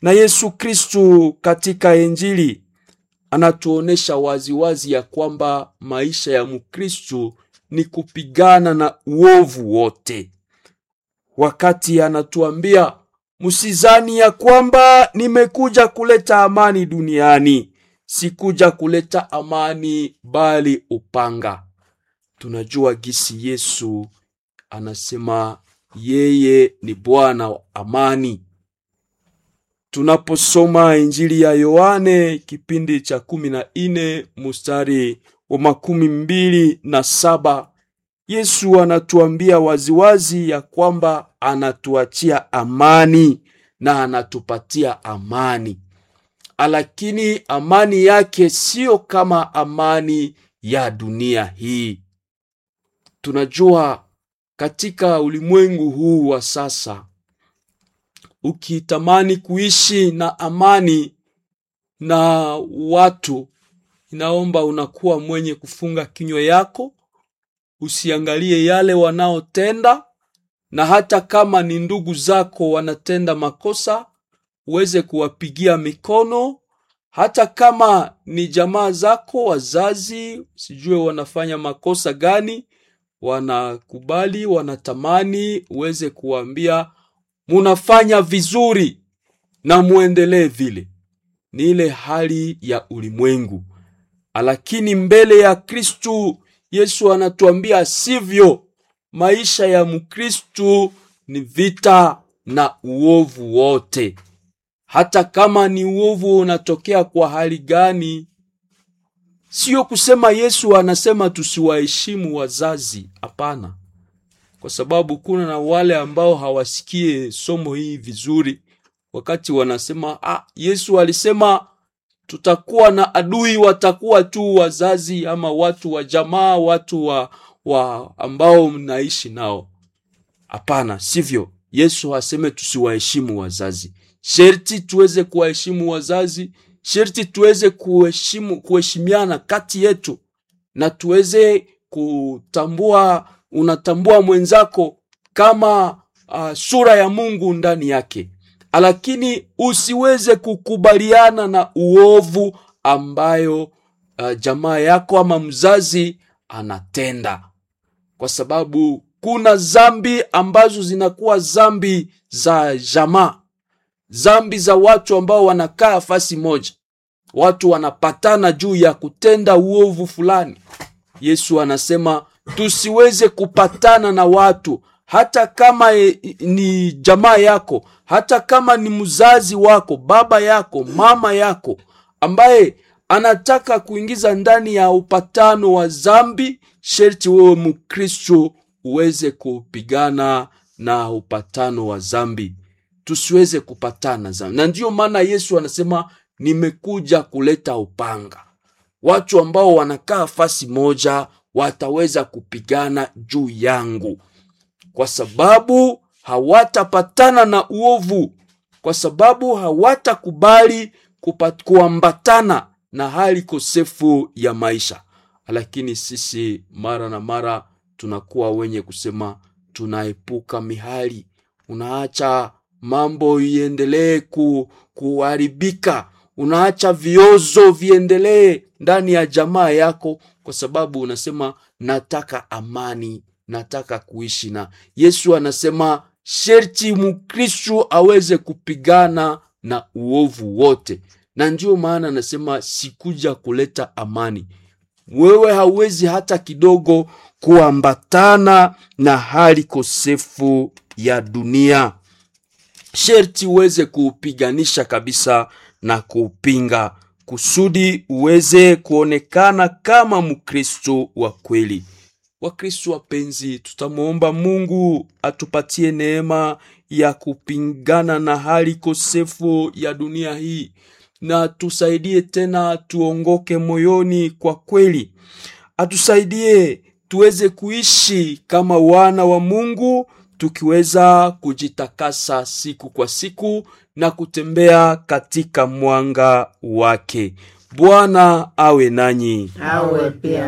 Na Yesu Kristu katika Injili anatuonesha waziwazi ya kwamba maisha ya Mkristu ni kupigana na uovu wote, wakati anatuambia msizani ya kwamba nimekuja kuleta amani duniani. Sikuja kuleta amani, bali upanga. Tunajua gisi Yesu anasema yeye ni Bwana wa amani. Tunaposoma Injili ya Yohane kipindi cha kumi na nne mustari wa makumi mbili na saba Yesu anatuambia waziwazi ya kwamba anatuachia amani na anatupatia amani, lakini amani yake siyo kama amani ya dunia hii. Tunajua katika ulimwengu huu wa sasa ukitamani kuishi na amani na watu, inaomba unakuwa mwenye kufunga kinywa yako, usiangalie yale wanaotenda, na hata kama ni ndugu zako wanatenda makosa, uweze kuwapigia mikono. Hata kama ni jamaa zako, wazazi, sijue wanafanya makosa gani, wanakubali, wanatamani, uweze kuwaambia munafanya vizuri na muendelee vile. Ni ile hali ya ulimwengu, lakini mbele ya Kristu Yesu anatuambia sivyo. Maisha ya Mkristu ni vita na uovu wote, hata kama ni uovu unatokea kwa hali gani. Sio kusema Yesu anasema tusiwaheshimu wazazi, hapana kwa sababu kuna na wale ambao hawasikie somo hii vizuri, wakati wanasema ah, Yesu alisema tutakuwa na adui, watakuwa tu wazazi ama watu wa jamaa, watu wa, wa ambao mnaishi nao. Hapana, sivyo. Yesu aseme tusiwaheshimu wazazi. Sherti tuweze kuwaheshimu wazazi, sherti tuweze kuheshimu kuheshimiana kati yetu, na tuweze kutambua unatambua mwenzako kama uh, sura ya Mungu ndani yake, lakini usiweze kukubaliana na uovu ambayo uh, jamaa yako ama mzazi anatenda, kwa sababu kuna zambi ambazo zinakuwa zambi za jamaa, zambi za watu ambao wanakaa fasi moja, watu wanapatana juu ya kutenda uovu fulani. Yesu anasema tusiweze kupatana na watu hata kama e, ni jamaa yako, hata kama ni mzazi wako, baba yako, mama yako, ambaye anataka kuingiza ndani ya upatano wa zambi. Sherti wewe Mkristo uweze kupigana na upatano wa zambi, tusiweze kupatana zambi. Na ndiyo maana Yesu anasema nimekuja kuleta upanga. Watu ambao wanakaa fasi moja wataweza kupigana juu yangu, kwa sababu hawatapatana na uovu, kwa sababu hawatakubali kuambatana na hali kosefu ya maisha. Lakini sisi mara na mara tunakuwa wenye kusema tunaepuka mihali, unaacha mambo iendelee ku, kuharibika, unaacha viozo viendelee ndani ya jamaa yako kwa sababu unasema nataka amani, nataka kuishi na Yesu. Anasema sherti Mkristu aweze kupigana na uovu wote, na ndiyo maana anasema sikuja kuleta amani. Wewe hauwezi hata kidogo kuambatana na hali kosefu ya dunia, sherti uweze kuupiganisha kabisa na kuupinga kusudi uweze kuonekana kama Mkristo wa kweli. Wakristo wapenzi, tutamwomba Mungu atupatie neema ya kupingana na hali kosefu ya dunia hii, na tusaidie tena tuongoke moyoni kwa kweli, atusaidie tuweze kuishi kama wana wa Mungu, tukiweza kujitakasa siku kwa siku na kutembea katika mwanga wake. Bwana awe nanyi. awe pia